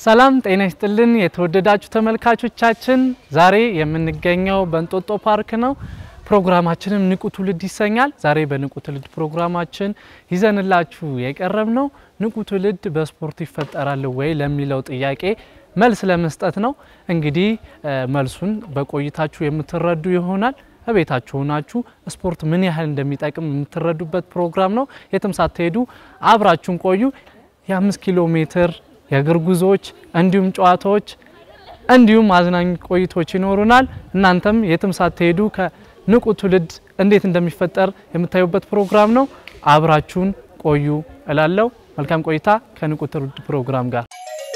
ሰላም ጤና ይስጥልን የተወደዳችሁ ተመልካቾቻችን፣ ዛሬ የምንገኘው በእንጦጦ ፓርክ ነው። ፕሮግራማችንም ንቁ ትውልድ ይሰኛል። ዛሬ በንቁ ትውልድ ፕሮግራማችን ይዘንላችሁ የቀረብ ነው ንቁ ትውልድ በስፖርት ይፈጠራል ወይ ለሚለው ጥያቄ መልስ ለመስጠት ነው። እንግዲህ መልሱን በቆይታችሁ የምትረዱ ይሆናል። በቤታችሁ ሆናችሁ ስፖርት ምን ያህል እንደሚጠቅም የምትረዱበት ፕሮግራም ነው። የትም ሳትሄዱ አብራችሁን ቆዩ። የአምስት ኪሎ ሜትር የእግር ጉዞዎች እንዲሁም ጨዋታዎች እንዲሁም አዝናኝ ቆይቶች ይኖሩናል። እናንተም የትም ሳትሄዱ ከንቁ ትውልድ እንዴት እንደሚፈጠር የምታዩበት ፕሮግራም ነው። አብራችሁን ቆዩ እላለሁ። መልካም ቆይታ ከንቁ ትውልድ ፕሮግራም ጋር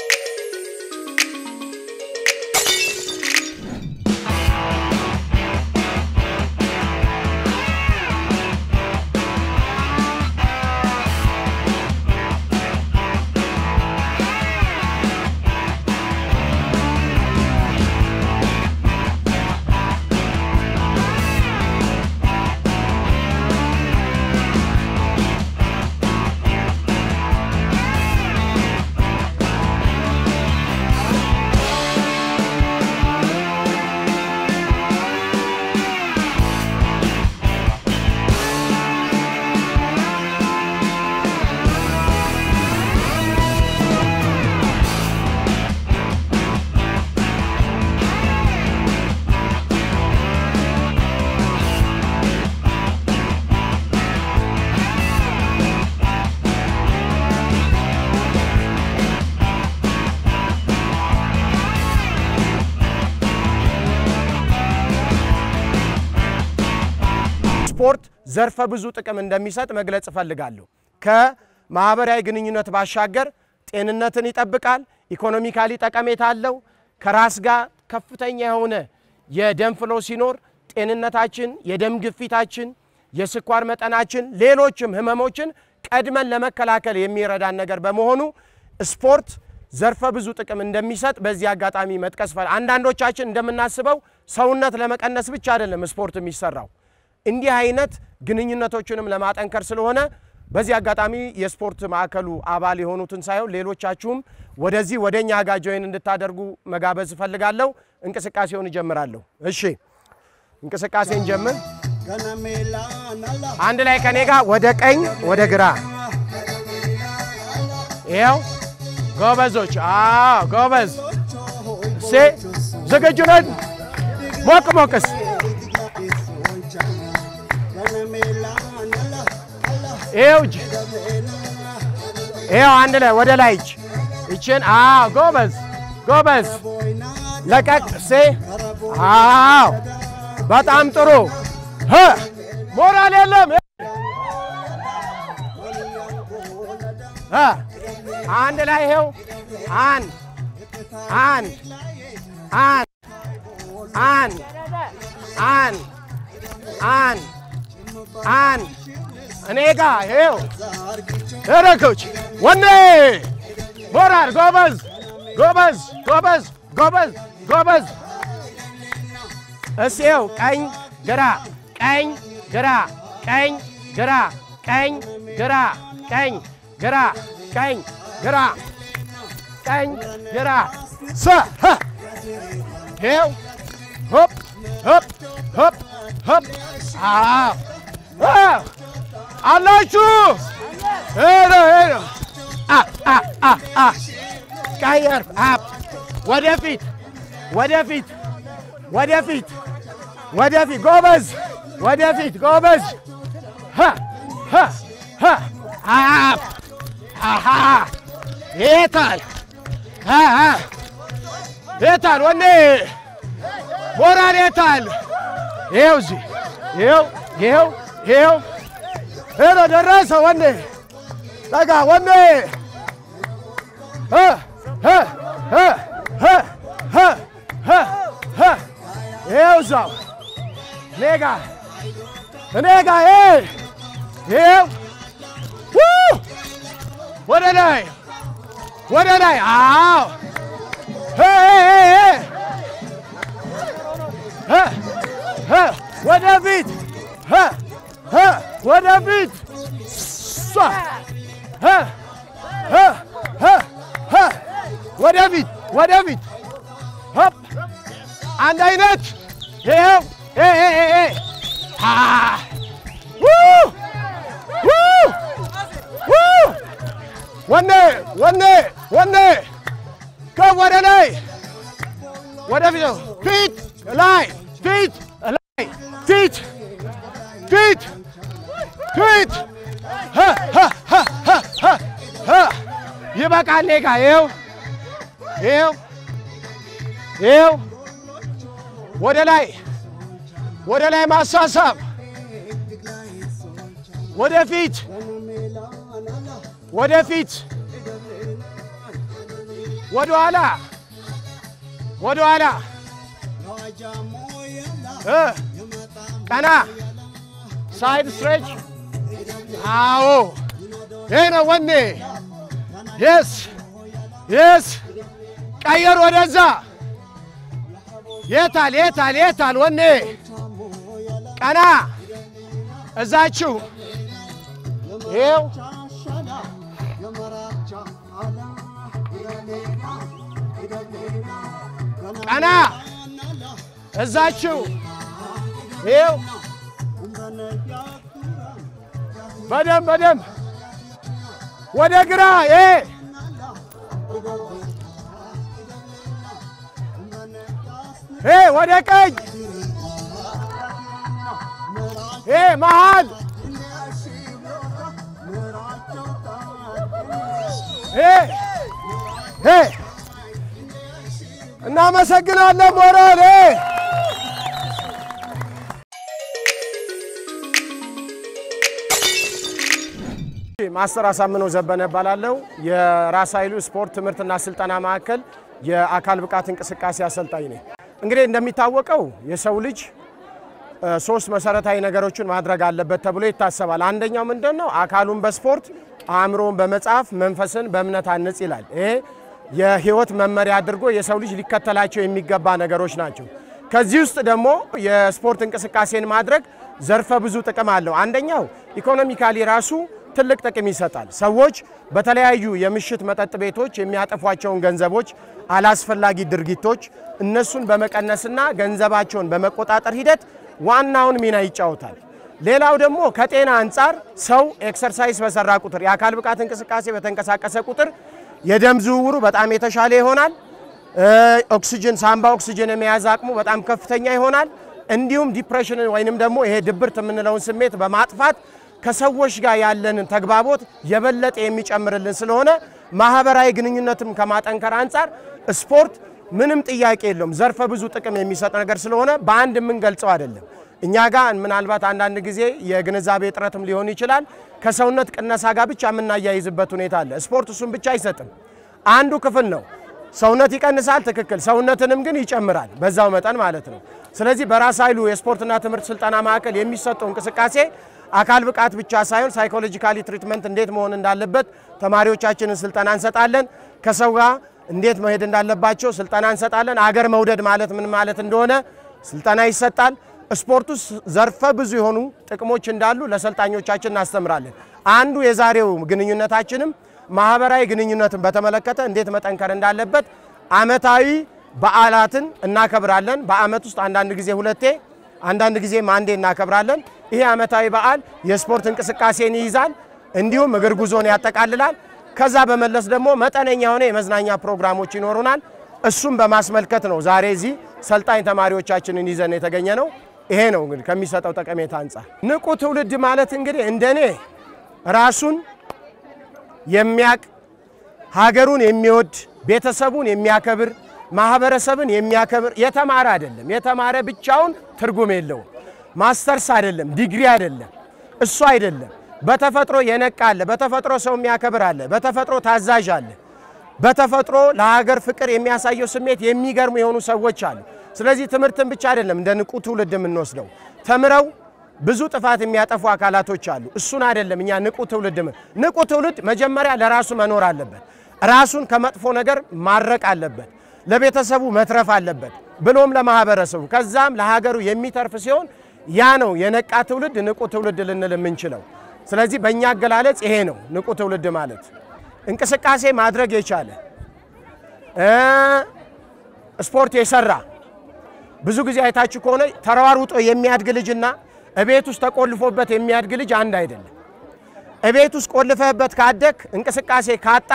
ስፖርት ዘርፈ ብዙ ጥቅም እንደሚሰጥ መግለጽ እፈልጋለሁ። ከማህበራዊ ግንኙነት ባሻገር ጤንነትን ይጠብቃል። ኢኮኖሚካሊ ጠቀሜታ አለው። ከራስ ጋር ከፍተኛ የሆነ የደም ፍሎ ሲኖር ጤንነታችን፣ የደም ግፊታችን፣ የስኳር መጠናችን፣ ሌሎችም ህመሞችን ቀድመን ለመከላከል የሚረዳን ነገር በመሆኑ ስፖርት ዘርፈ ብዙ ጥቅም እንደሚሰጥ በዚህ አጋጣሚ መጥቀስ ፈል አንዳንዶቻችን እንደምናስበው ሰውነት ለመቀነስ ብቻ አይደለም ስፖርት የሚሰራው እንዲህ አይነት ግንኙነቶችንም ለማጠንከር ስለሆነ በዚህ አጋጣሚ የስፖርት ማዕከሉ አባል የሆኑትን ሳይሆን ሌሎቻችሁም ወደዚህ ወደ እኛ ጋር ጆይን እንድታደርጉ መጋበዝ እፈልጋለሁ። እንቅስቃሴውን እጀምራለሁ። እሺ እንቅስቃሴን ጀምር። አንድ ላይ ከኔ ጋር ወደ ቀኝ ወደ ግራ። ይኸው ጎበዞች። አዎ ጎበዝ። እሴ ዝግጁ ነን? ሞቅ ሞቅስ ይኸው እጅ ይኸው አንድ ላይ ወደ ላይ እጅ ይችን። አዎ ጎበዝ ጎበዝ። ለቀቅ ሴ አዎ በጣም ጥሩ። ሞራል የለም። አንድ ላይ ይኸው አንድ አንድ አንድ አንድ አንድ አንድ አንድ እኔ ጋ ይኸው ረኮች ወኔ ሞራል ጎበዝ ጎበዝ ጎበዝ ጎበዝ ጎበዝ። እስ ይኸው ቀኝ ግራ ቀኝ ግራ ቀኝ ግራ ቀኝ ግራ ቀኝ ግራ ቀኝ ግራ ቀኝ ግራ ሰ ይኸው ሆፕ ሆፕ ሆፕ ሆፕ አዎ አላችሁ ሄሎ ሄሎ ቀየር አፕ ወደፊት ወደፊት ወደፊት ወደፊት ጎበዝ ወደፊት ጎበዝ አፕ የታል የታል ወኔ ሞራል የታል ይኸው እዚህ ይኸው ይኸው ይኸው ሄሎ ደረሰ ወኔ ጠጋ ወኔ ይኸው እዛው እኔ ጋ እኔ ጋ ይኸው ወደ ላይ ወደ ላይ አዎ ወደፊት ወደፊት ወደፊት ወደፊት ሆፕ አንድ አይነት ይኸው ኤ ኤ ኤ ኤ አ ው ው ው ወኔ ወኔ ወኔ ከፍ ወደ ላይ ወደፊት ፊት ላይ ፊት ላይ ፊት ፊት ፊት ሀ ሀ ሀ ሀ ሀ ሀ ይበቃል። እኔ ጋ ይኸው ይኸው ይኸው ወደ ላይ ወደ ላይ ማሳሳብ ወደፊት ወደፊት ወደ ኋላ ወደ ኋላ እ ቀና ሳይድ ስትሬች አዎ ይሄ ነው ወኔ የስ የስ ቀየር ወደዛ የታል የታል የታል ወኔ ቀና እዛችሁ ይኸው ቀና እዛችሁ ይኸው በደንብ በደንብ ወደ ግራ ይሄ ይሄ ወደ ቀኝ ይሄ መሃል ይሄ ይሄ እናመሰግናለን ሞራል ይሄ ማስተር አሳምነው ዘበነ እባላለሁ። የራስ ኃይሉ ስፖርት ትምህርትና ስልጠና ማዕከል የአካል ብቃት እንቅስቃሴ አሰልጣኝ ነኝ። እንግዲህ እንደሚታወቀው የሰው ልጅ እ፣ ሶስት መሰረታዊ ነገሮችን ማድረግ አለበት ተብሎ ይታሰባል። አንደኛው ምንድን ነው? አካሉን በስፖርት አእምሮን በመጽሐፍ መንፈስን በእምነት አንጽ ይላል። ይሄ የህይወት መመሪያ አድርጎ የሰው ልጅ ሊከተላቸው የሚገባ ነገሮች ናቸው። ከዚህ ውስጥ ደግሞ የስፖርት እንቅስቃሴን ማድረግ ዘርፈ ብዙ ጥቅም አለው። አንደኛው ኢኮኖሚካሊ ራሱ ትልቅ ጥቅም ይሰጣል። ሰዎች በተለያዩ የምሽት መጠጥ ቤቶች የሚያጠፏቸውን ገንዘቦች፣ አላስፈላጊ ድርጊቶች እነሱን በመቀነስና ገንዘባቸውን በመቆጣጠር ሂደት ዋናውን ሚና ይጫወታል። ሌላው ደግሞ ከጤና አንጻር ሰው ኤክሰርሳይዝ በሰራ ቁጥር የአካል ብቃት እንቅስቃሴ በተንቀሳቀሰ ቁጥር የደም ዝውውሩ በጣም የተሻለ ይሆናል። እ፣ ኦክሲጅን ሳምባ ኦክሲጅን የመያዝ አቅሙ በጣም ከፍተኛ ይሆናል። እንዲሁም ዲፕሬሽንን ወይንም ደግሞ ይሄ ድብርት የምንለውን ስሜት በማጥፋት ከሰዎች ጋር ያለንን ተግባቦት የበለጠ የሚጨምርልን ስለሆነ ማህበራዊ ግንኙነትም ከማጠንከር አንጻር ስፖርት ምንም ጥያቄ የለውም። ዘርፈ ብዙ ጥቅም የሚሰጥ ነገር ስለሆነ በአንድ የምንገልጸው አይደለም። እኛ ጋር ምናልባት አንዳንድ ጊዜ የግንዛቤ እጥረትም ሊሆን ይችላል። ከሰውነት ቅነሳ ጋር ብቻ የምናያይዝበት ሁኔታ አለ። ስፖርት እሱን ብቻ አይሰጥም፣ አንዱ ክፍል ነው። ሰውነት ይቀንሳል፣ ትክክል። ሰውነትንም ግን ይጨምራል በዛው መጠን ማለት ነው። ስለዚህ በራስ ኃይሉ የስፖርትና ትምህርት ስልጠና ማዕከል የሚሰጠው እንቅስቃሴ አካል ብቃት ብቻ ሳይሆን ሳይኮሎጂካሊ ትሪትመንት እንዴት መሆን እንዳለበት ተማሪዎቻችንን ስልጠና እንሰጣለን። ከሰው ጋር እንዴት መሄድ እንዳለባቸው ስልጠና እንሰጣለን። አገር መውደድ ማለት ምን ማለት እንደሆነ ስልጠና ይሰጣል። ስፖርት ውስጥ ዘርፈ ብዙ የሆኑ ጥቅሞች እንዳሉ ለሰልጣኞቻችን እናስተምራለን። አንዱ የዛሬው ግንኙነታችንም ማህበራዊ ግንኙነትን በተመለከተ እንዴት መጠንከር እንዳለበት አመታዊ በዓላትን እናከብራለን። በአመት ውስጥ አንዳንድ ጊዜ ሁለቴ አንዳንድ ጊዜም አንዴ እናከብራለን። ይሄ አመታዊ በዓል የስፖርት እንቅስቃሴን ይይዛል፣ እንዲሁም እግር ጉዞን ያጠቃልላል። ከዛ በመለስ ደግሞ መጠነኛ የሆነ የመዝናኛ ፕሮግራሞች ይኖሩናል። እሱም በማስመልከት ነው ዛሬ እዚህ ሰልጣኝ ተማሪዎቻችንን ይዘን የተገኘ ነው። ይሄ ነው እንግዲህ ከሚሰጠው ጠቀሜታ አንጻር ንቁ ትውልድ ማለት እንግዲህ እንደኔ ራሱን የሚያቅ ሀገሩን የሚወድ ቤተሰቡን የሚያከብር ማህበረሰብን የሚያከብር የተማረ አይደለም። የተማረ ብቻውን ትርጉም የለውም። ማስተርስ አይደለም፣ ዲግሪ አይደለም፣ እሱ አይደለም። በተፈጥሮ የነቃ አለ፣ በተፈጥሮ ሰው የሚያከብር አለ፣ በተፈጥሮ ታዛዥ አለ፣ በተፈጥሮ ለሀገር ፍቅር የሚያሳየው ስሜት የሚገርሙ የሆኑ ሰዎች አሉ። ስለዚህ ትምህርትን ብቻ አይደለም እንደ ንቁ ትውልድ የምንወስደው። ተምረው ብዙ ጥፋት የሚያጠፉ አካላቶች አሉ። እሱን አይደለም እኛ ንቁ ትውልድ ምን ንቁ ትውልድ መጀመሪያ ለራሱ መኖር አለበት። ራሱን ከመጥፎ ነገር ማረቅ አለበት። ለቤተሰቡ መትረፍ አለበት፣ ብሎም ለማህበረሰቡ ከዛም ለሀገሩ የሚተርፍ ሲሆን ያ ነው የነቃ ትውልድ ንቁ ትውልድ ልንል የምንችለው። ስለዚህ በእኛ አገላለጽ ይሄ ነው ንቁ ትውልድ ማለት። እንቅስቃሴ ማድረግ የቻለ ስፖርት የሰራ ብዙ ጊዜ አይታችሁ ከሆነ ተሯሩጦ የሚያድግ ልጅና እቤት ውስጥ ተቆልፎበት የሚያድግ ልጅ አንድ አይደለም። እቤት ውስጥ ቆልፈህበት ካደግ እንቅስቃሴ ካጣ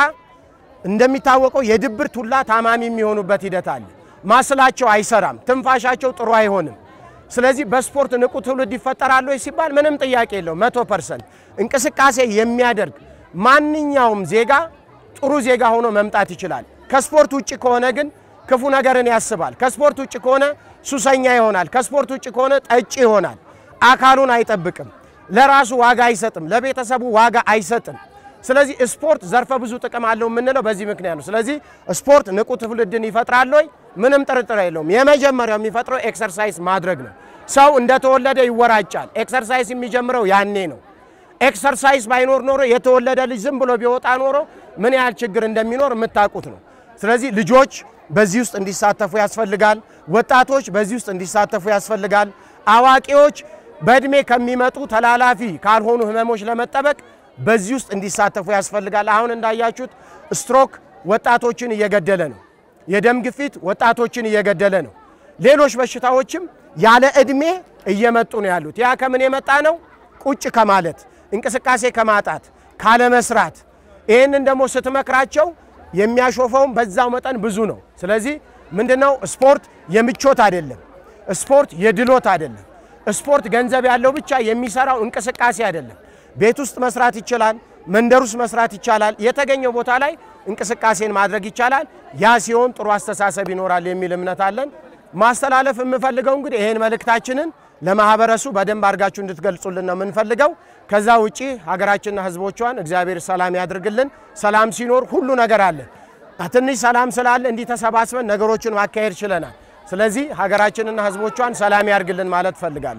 እንደሚታወቀው የድብርት ሁላ ታማሚ የሚሆኑበት ሂደት አለ። ማስላቸው አይሰራም፣ ትንፋሻቸው ጥሩ አይሆንም። ስለዚህ በስፖርት ንቁ ትውልድ ይፈጠራል ወይ ሲባል ምንም ጥያቄ የለው። መቶ ፐርሰንት እንቅስቃሴ የሚያደርግ ማንኛውም ዜጋ ጥሩ ዜጋ ሆኖ መምጣት ይችላል። ከስፖርት ውጭ ከሆነ ግን ክፉ ነገርን ያስባል። ከስፖርት ውጭ ከሆነ ሱሰኛ ይሆናል። ከስፖርት ውጭ ከሆነ ጠጪ ይሆናል። አካሉን አይጠብቅም። ለራሱ ዋጋ አይሰጥም። ለቤተሰቡ ዋጋ አይሰጥም። ስለዚህ ስፖርት ዘርፈ ብዙ ጥቅም አለው የምንለው በዚህ ምክንያት ነው። ስለዚህ ስፖርት ንቁ ትውልድን ይፈጥራል ወይ? ምንም ጥርጥር የለውም። የመጀመሪያው የሚፈጥረው ኤክሰርሳይዝ ማድረግ ነው። ሰው እንደተወለደ ይወራጫል። ኤክሰርሳይዝ የሚጀምረው ያኔ ነው። ኤክሰርሳይዝ ባይኖር ኖሮ የተወለደ ልጅ ዝም ብሎ ቢወጣ ኖሮ ምን ያህል ችግር እንደሚኖር የምታውቁት ነው። ስለዚህ ልጆች በዚህ ውስጥ እንዲሳተፉ ያስፈልጋል። ወጣቶች በዚህ ውስጥ እንዲሳተፉ ያስፈልጋል። አዋቂዎች በእድሜ ከሚመጡ ተላላፊ ካልሆኑ ህመሞች ለመጠበቅ በዚህ ውስጥ እንዲሳተፉ ያስፈልጋል። አሁን እንዳያችሁት ስትሮክ ወጣቶችን እየገደለ ነው። የደም ግፊት ወጣቶችን እየገደለ ነው። ሌሎች በሽታዎችም ያለ እድሜ እየመጡ ነው ያሉት። ያ ከምን የመጣ ነው? ቁጭ ከማለት እንቅስቃሴ ከማጣት ካለመስራት። ይህንን ደግሞ ስትመክራቸው የሚያሾፈውም በዛው መጠን ብዙ ነው። ስለዚህ ምንድነው ስፖርት የምቾት አይደለም። ስፖርት የድሎት አይደለም። ስፖርት ገንዘብ ያለው ብቻ የሚሰራው እንቅስቃሴ አይደለም። ቤት ውስጥ መስራት ይችላል። መንደር ውስጥ መስራት ይቻላል። የተገኘው ቦታ ላይ እንቅስቃሴን ማድረግ ይቻላል። ያ ሲሆን ጥሩ አስተሳሰብ ይኖራል የሚል እምነት አለን። ማስተላለፍ የምፈልገው እንግዲህ ይሄን መልእክታችንን ለማህበረሱ በደንብ አድርጋችሁ እንድትገልጹልን ነው የምንፈልገው። ከዛ ውጪ ሀገራችንና ሕዝቦቿን እግዚአብሔር ሰላም ያድርግልን። ሰላም ሲኖር ሁሉ ነገር አለ። ትንሽ ሰላም ስላለ እንዲህ ተሰባስበን ነገሮችን ማካሄድ ችለናል። ስለዚህ ሀገራችንና ሕዝቦቿን ሰላም ያድርግልን ማለት እፈልጋለሁ።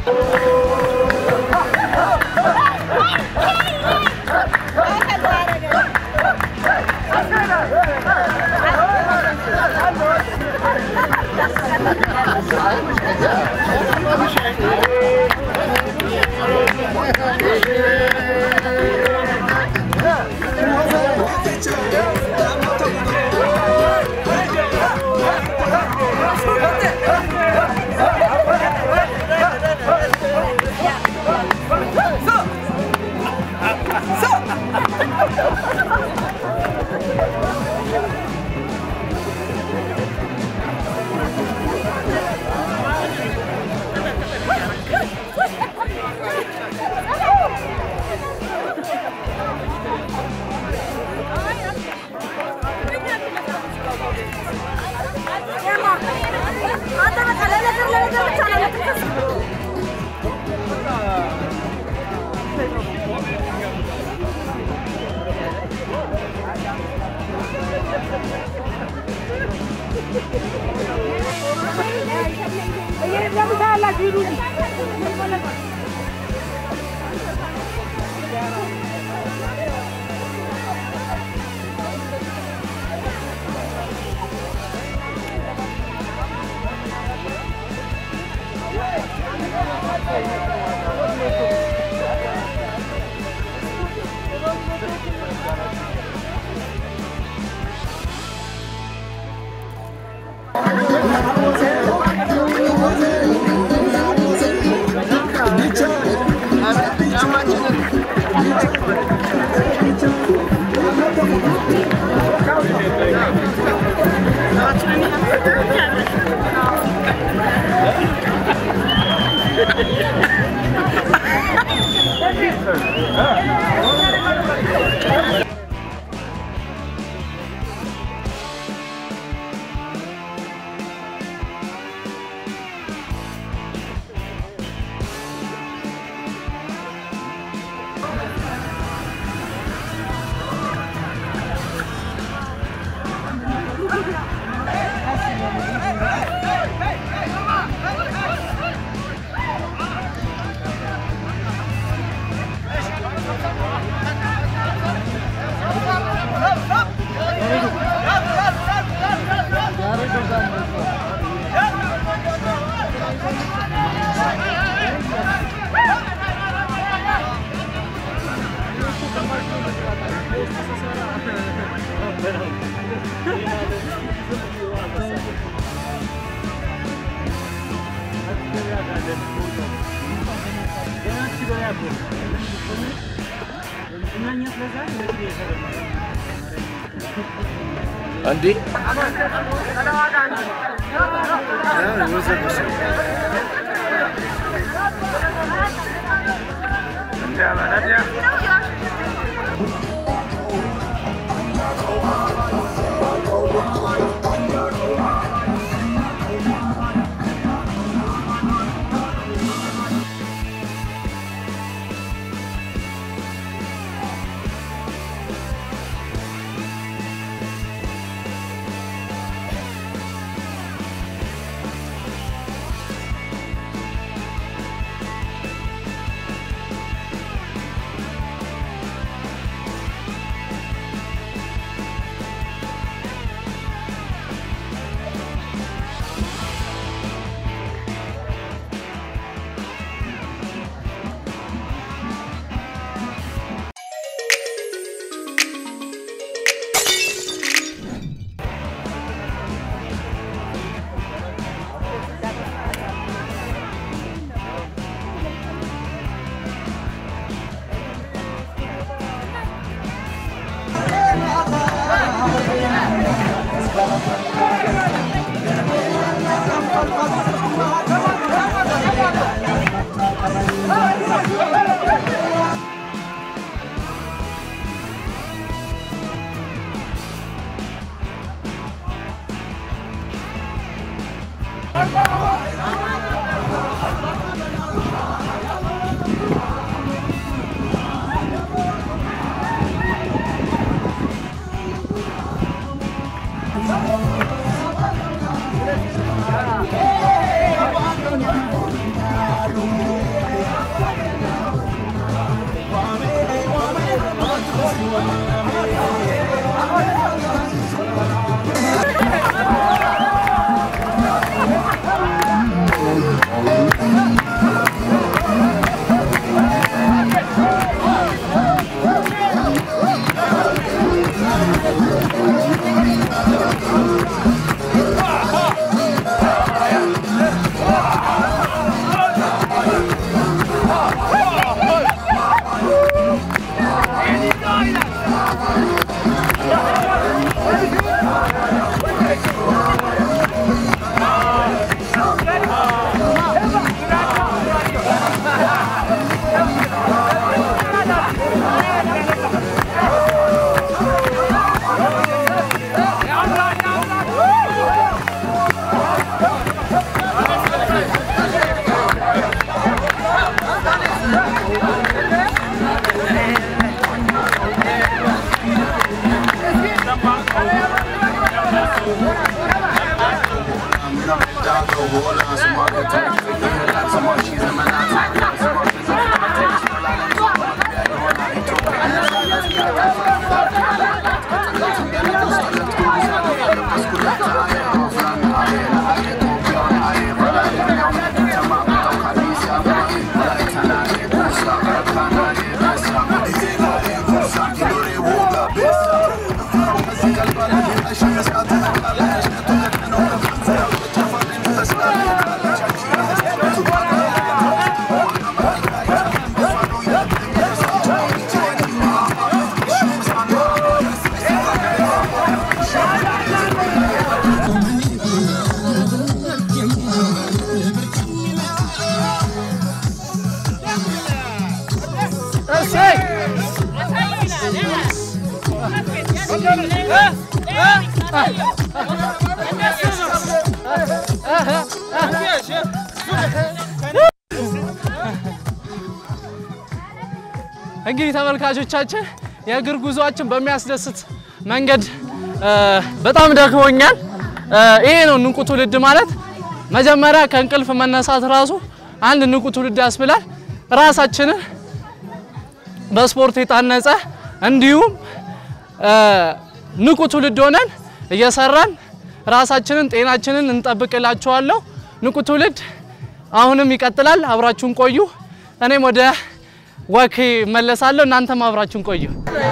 እንዴ Thank you. እንግዲህ ተመልካቾቻችን የእግር ጉዟችን በሚያስደስት መንገድ በጣም ደክሞኛል። ይሄ ነው ንቁ ትውልድ ማለት። መጀመሪያ ከእንቅልፍ መነሳት ራሱ አንድ ንቁ ትውልድ ያስብላል። ራሳችንን በስፖርት የታነጸ እንዲሁም ንቁ ትውልድ ሆነን እየሰራን ራሳችንን ጤናችንን እንጠብቅላችኋለሁ። ንቁ ትውልድ አሁንም ይቀጥላል። አብራችሁን ቆዩ። እኔም ወደ ወክ መለሳለሁ። እናንተም አብራችሁን ቆዩ።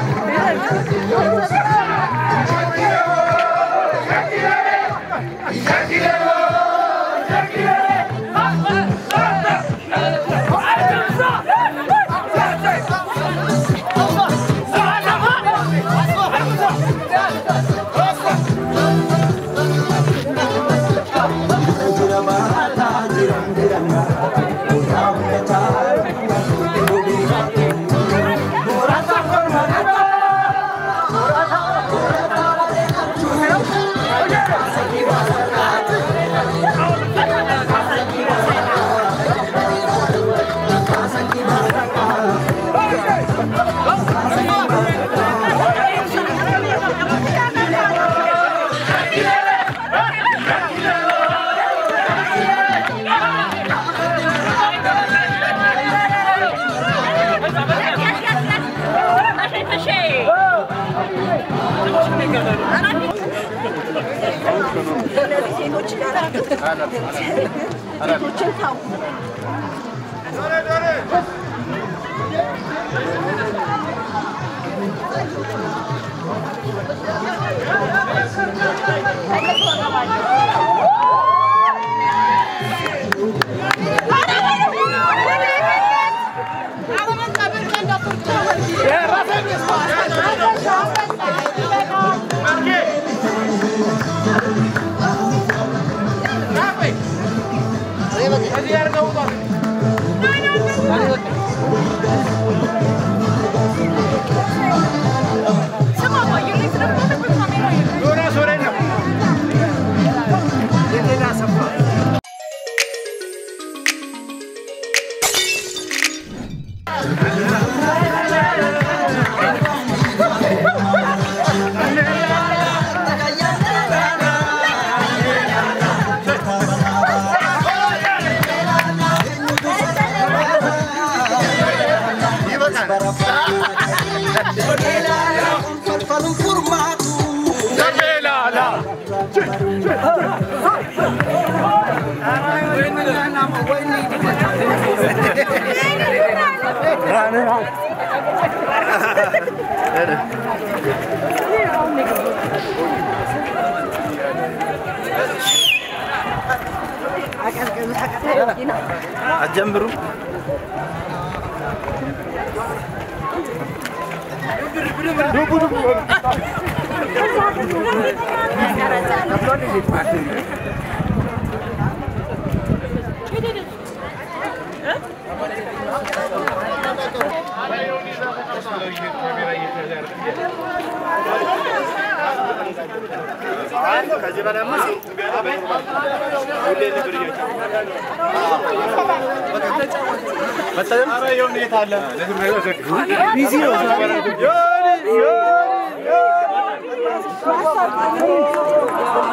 አጀምሩ Thank you.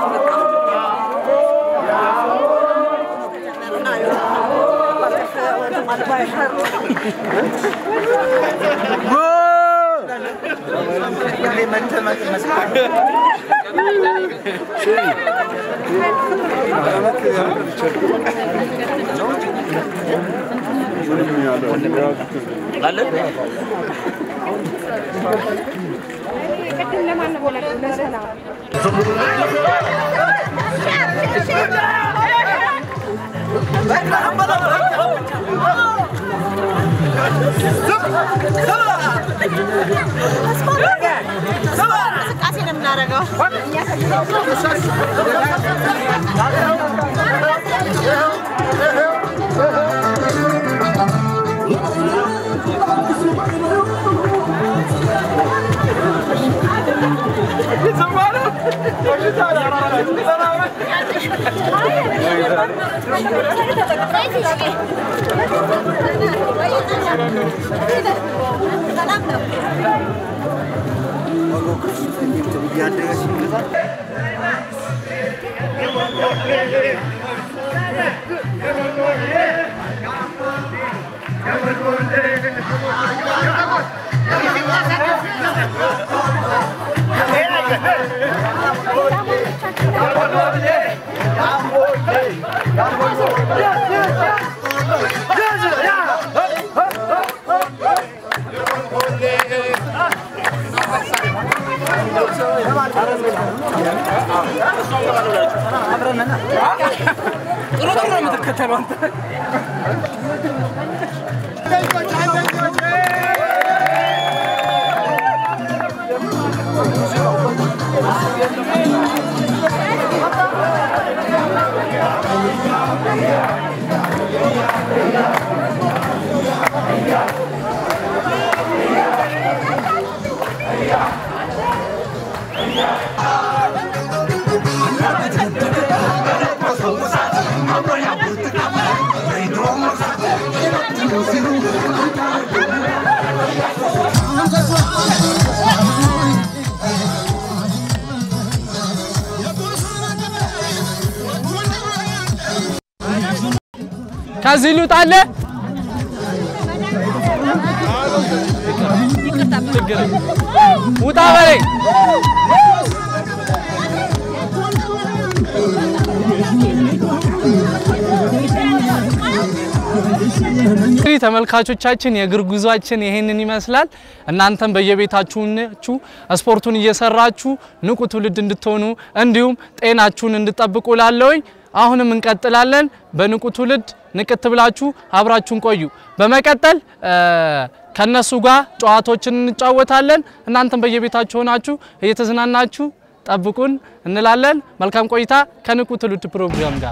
እንቅስቃሴ ነው የምናደርገው። ሰላም ነው። ከዚህ ልውጣለ ውጣ በለኝ። እንግዲህ ተመልካቾቻችን የእግር ጉዟችን ይሄንን ይመስላል። እናንተም በየቤታችሁ ስፖርቱን እየሰራችሁ ንቁ ትውልድ እንድትሆኑ እንዲሁም ጤናችሁን እንድጠብቁ ላለውኝ አሁንም እንቀጥላለን። በንቁ ትውልድ ንቅት ብላችሁ አብራችሁን ቆዩ። በመቀጠል ከነሱ ጋር ጨዋታዎችን እንጫወታለን። እናንተም በየቤታችሁ ሆናችሁ እየተዝናናችሁ ጠብቁን እንላለን። መልካም ቆይታ ከንቁ ትውልድ ፕሮግራም ጋር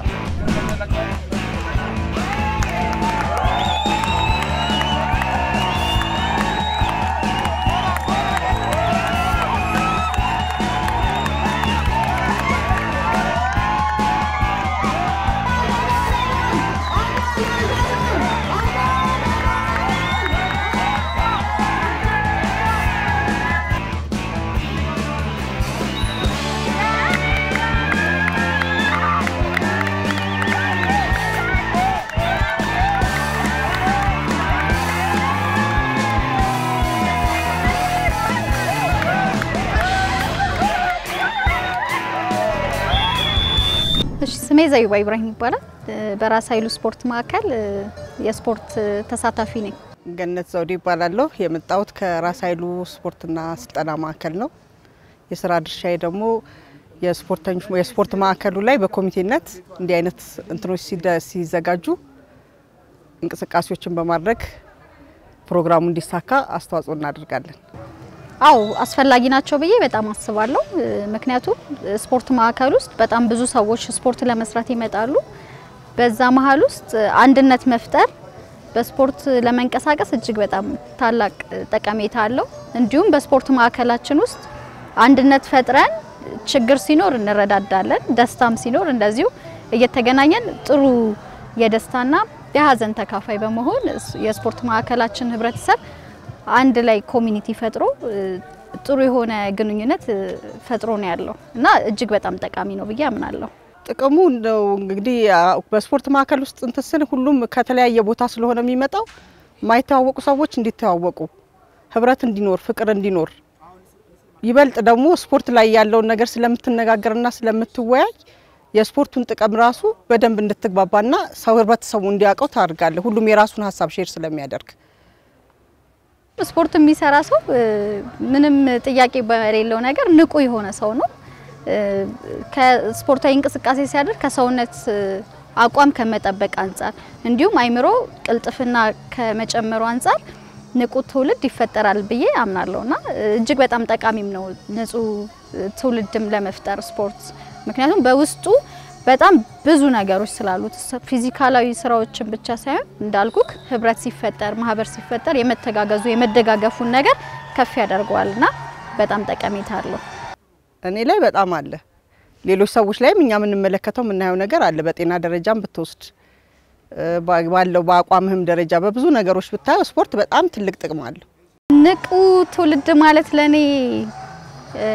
እሺ ስሜ ዘይባ ኢብራሂም ይባላል። በራስ ኃይሉ ስፖርት ማዕከል የስፖርት ተሳታፊ ነኝ። ገነት ዘውዴ ይባላለሁ። የመጣሁት ከራስ ኃይሉ ስፖርትና ስልጠና ማዕከል ነው። የስራ ድርሻዬ ደግሞ የስፖርተኞች የስፖርት ማዕከሉ ላይ በኮሚቴነት እንዲህ አይነት እንትኖች ሲደ- ሲዘጋጁ እንቅስቃሴዎችን በማድረግ ፕሮግራሙ እንዲሳካ አስተዋጽኦ እናደርጋለን። አው አስፈላጊ ናቸው ብዬ በጣም አስባለሁ። ምክንያቱም ስፖርት ማዕከል ውስጥ በጣም ብዙ ሰዎች ስፖርት ለመስራት ይመጣሉ። በዛ መሀል ውስጥ አንድነት መፍጠር በስፖርት ለመንቀሳቀስ እጅግ በጣም ታላቅ ጠቀሜታ አለው። እንዲሁም በስፖርት ማዕከላችን ውስጥ አንድነት ፈጥረን ችግር ሲኖር እንረዳዳለን፣ ደስታም ሲኖር እንደዚሁ እየተገናኘን ጥሩ የደስታና የሀዘን ተካፋይ በመሆን የስፖርት ማዕከላችን ህብረተሰብ አንድ ላይ ኮሚኒቲ ፈጥሮ ጥሩ የሆነ ግንኙነት ፈጥሮ ነው ያለው እና እጅግ በጣም ጠቃሚ ነው ብዬ አምናለሁ። ጥቅሙ እንደው እንግዲህ አ- በስፖርት ማዕከል ውስጥ እንትን ስል ሁሉም ከተለያየ ቦታ ስለሆነ የሚመጣው የማይተዋወቁ ሰዎች እንዲተዋወቁ፣ ህብረት እንዲኖር፣ ፍቅር እንዲኖር ይበልጥ ደግሞ ስፖርት ላይ ያለውን ነገር ስለምትነጋገርና ስለምትወያይ የስፖርቱን ጥቅም ራሱ በደንብ እንድትግባባና ሰው ህብረተሰቡ እንዲያውቀው ታደርጋለህ። ሁሉም የራሱን ሀሳብ ሼር ስለሚያደርግ ስፖርት የሚሰራ ሰው እ፣ ምንም ጥያቄ በሌለው ነገር ንቁ የሆነ ሰው ነው። እ፣ ከስፖርታዊ እንቅስቃሴ ሲያደርግ ከሰውነት እ፣ አቋም ከመጠበቅ አንጻር እንዲሁም አይምሮ ቅልጥፍና ከመጨመሩ አንጻር ንቁ ትውልድ ይፈጠራል ብዬ አምናለሁ እና እ፣ እጅግ በጣም ጠቃሚም ነው ንጹህ እ፣ ትውልድም ለመፍጠር ስፖርት ምክንያቱም በውስጡ በጣም ብዙ ነገሮች ስላሉት ስ- ፊዚካላዊ ስራዎችን ብቻ ሳይሆን እንዳልኩክ ህብረት ሲፈጠር ማህበር ሲፈጠር የመተጋገዙ የመደጋገፉን ነገር ከፍ ያደርገዋል እና በጣም ጠቀሜታ አለው። እኔ ላይ በጣም አለ። ሌሎች ሰዎች ላይም እኛ የምንመለከተው የምናየው ነገር አለ። በጤና ደረጃም ብትወስድ እ፣ ባ- ባለው በአቋምህም ደረጃ በብዙ ነገሮች ብታየው ስፖርት በጣም ትልቅ ጥቅም አለው። ንቁ ትውልድ ማለት ለኔ እ፣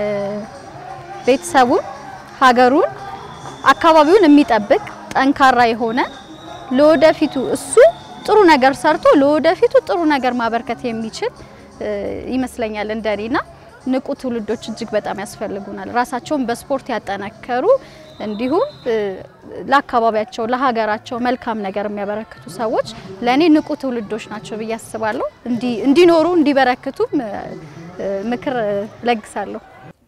ቤተሰቡን፣ ሀገሩን፣ አካባቢውን የሚጠብቅ ጠንካራ የሆነ ለወደፊቱ እሱ ጥሩ ነገር ሰርቶ ለወደፊቱ ጥሩ ነገር ማበርከት የሚችል እ፣ ይመስለኛል እንደኔና ንቁ ትውልዶች እጅግ በጣም ያስፈልጉናል። ራሳቸውን በስፖርት ያጠነከሩ እንዲሁም እ፣ ለአካባቢያቸው ለሀገራቸው መልካም ነገር የሚያበረክቱ ሰዎች ለእኔ ንቁ ትውልዶች ናቸው ብዬ አስባለሁ። እንዲ- እንዲኖሩ እንዲበረክቱም እ፣ እ፣ ምክር እ፣ ለግሳለሁ።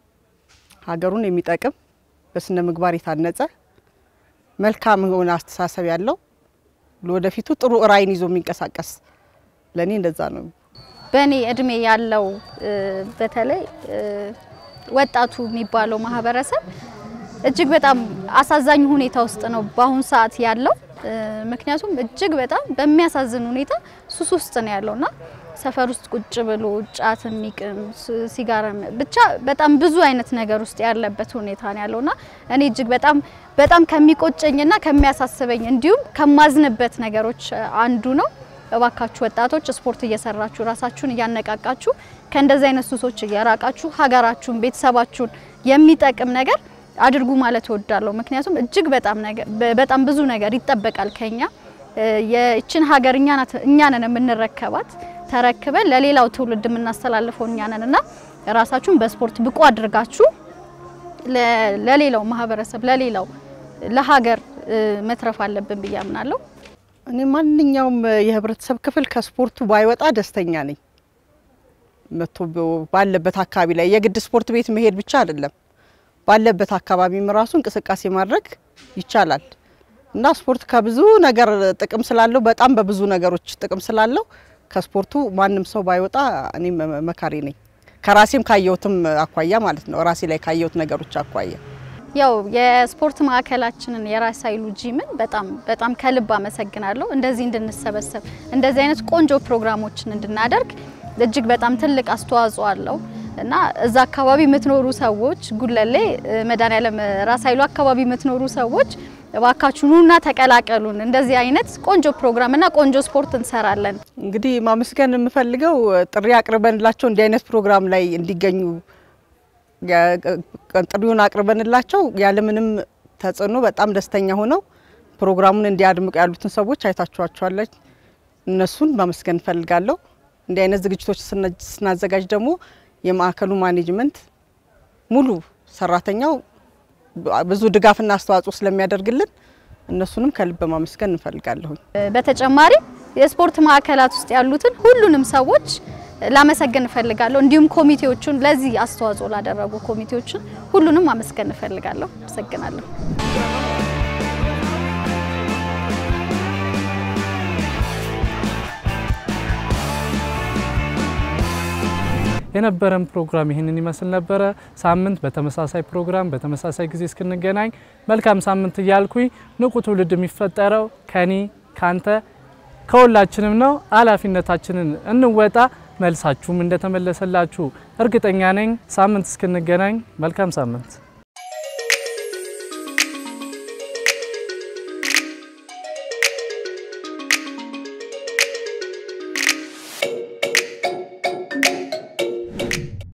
ሀገሩን የሚጠቅም በስነ ምግባር የታነጸ መልካም የሆነ አስተሳሰብ ያለው ለወደፊቱ ጥሩ ራዕይን ይዞ የሚንቀሳቀስ ለእኔ እንደዛ ነው። በእኔ እድሜ ያለው እ፣ በተለይ እ፣ ወጣቱ የሚባለው ማህበረሰብ እጅግ በጣም አሳዛኝ ሁኔታ ውስጥ ነው በአሁኑ ሰዓት ያለው። እ፣ ምክንያቱም እጅግ በጣም በሚያሳዝን ሁኔታ ሱስ ውስጥ ነው ያለውና ሰፈር ውስጥ ቁጭ ብሎ ጫት የሚቅም ስ- ሲጋራ ም- ብቻ በጣም ብዙ አይነት ነገር ውስጥ ያለበት ሁኔታ ነው ያለውና እኔ እጅግ በጣም በጣም ከሚቆጨኝና ከሚያሳስበኝ እንዲሁም ከማዝንበት ነገሮች እ፣ አንዱ ነው። እባካችሁ ወጣቶች ስፖርት እየሰራችሁ ራሳችሁን እያነቃቃችሁ ከእንደዚህ አይነት ሱሶች እየራቃችሁ ሀገራችሁን፣ ቤተሰባችሁን የሚጠቅም ነገር አድርጉ ማለት እወዳለሁ። ምክንያቱም እጅግ በጣም ነገር በ- በጣም ብዙ ነገር ይጠበቃል ከኛ እ፣ የእችን ሀገር እኛ ናት- እኛ ነን የምንረከባት ተረክበን ለሌላው ትውልድ የምናስተላልፈው እኛ ነን እና ራሳችሁን በስፖርት ብቁ አድርጋችሁ ለ- ለሌላው ማህበረሰብ ለሌላው ለሀገር እ፣ መትረፍ አለብን ብዬ አምናለሁ። እኔ ማንኛውም የህብረተሰብ ክፍል ከስፖርቱ ባይወጣ ደስተኛ ነኝ። መቶ ባለበት አካባቢ ላይ የግድ ስፖርት ቤት መሄድ ብቻ አይደለም፣ ባለበት አካባቢም ራሱ እንቅስቃሴ ማድረግ ይቻላል እና ስፖርት ከብዙ ነገር ጥቅም ስላለው በጣም በብዙ ነገሮች ጥቅም ስላለው ከስፖርቱ ማንም ሰው ባይወጣ እኔ መካሪ ነኝ። ከራሴም ካየሁትም አኳያ ማለት ነው። ራሴ ላይ ካየሁት ነገሮች አኳያ ያው የስፖርት ማዕከላችንን የራስ ኃይሉ ጂምን በጣም በጣም ከልብ አመሰግናለሁ። እንደዚህ እንድንሰበሰብ እንደዚህ አይነት ቆንጆ ፕሮግራሞችን እንድናደርግ እጅግ በጣም ትልቅ አስተዋጽኦ አለው እና እዛ አካባቢ የምትኖሩ ሰዎች ጉለሌ እ፣ መድኃኔዓለም ራስ ኃይሉ አካባቢ የምትኖሩ ሰዎች እባካችሁ ኑና ተቀላቀሉን። እንደዚህ አይነት ቆንጆ ፕሮግራምና ቆንጆ ስፖርት እንሰራለን። እንግዲህ ማመስገን የምፈልገው ጥሪ አቅርበንላቸው እንዲህ አይነት ፕሮግራም ላይ እንዲገኙ ያ- ጥሪውን አቅርበንላቸው ያለምንም ተጽዕኖ በጣም ደስተኛ ሆነው ፕሮግራሙን እንዲያድምቁ ያሉትን ሰዎች አይታችኋቸዋለች። እነሱን ማመስገን እፈልጋለሁ። እንዲህ አይነት ዝግጅቶች ስና- ስናዘጋጅ ደግሞ የማዕከሉ ማኔጅመንት ሙሉ ሰራተኛው ብዙ ድጋፍና አስተዋጽኦ ስለሚያደርግልን እነሱንም ከልብ ማመስገን እንፈልጋለሁኝ። በተጨማሪም የስፖርት ማዕከላት ውስጥ ያሉትን ሁሉንም ሰዎች ላመሰግን እፈልጋለሁ። እንዲሁም ኮሚቴዎቹን ለዚህ አስተዋጽኦ ላደረጉ ኮሚቴዎችን ሁሉንም ማመስገን እፈልጋለሁ። አመሰግናለሁ። የነበረን ፕሮግራም ይህንን ይመስል ነበረ። ሳምንት በተመሳሳይ ፕሮግራም በተመሳሳይ ጊዜ እስክንገናኝ መልካም ሳምንት እያልኩኝ ንቁ ትውልድ የሚፈጠረው ከኔ ካንተ ከሁላችንም ነው። ኃላፊነታችንን እንወጣ። መልሳችሁም እንደተመለሰላችሁ እርግጠኛ ነኝ። ሳምንት እስክንገናኝ መልካም ሳምንት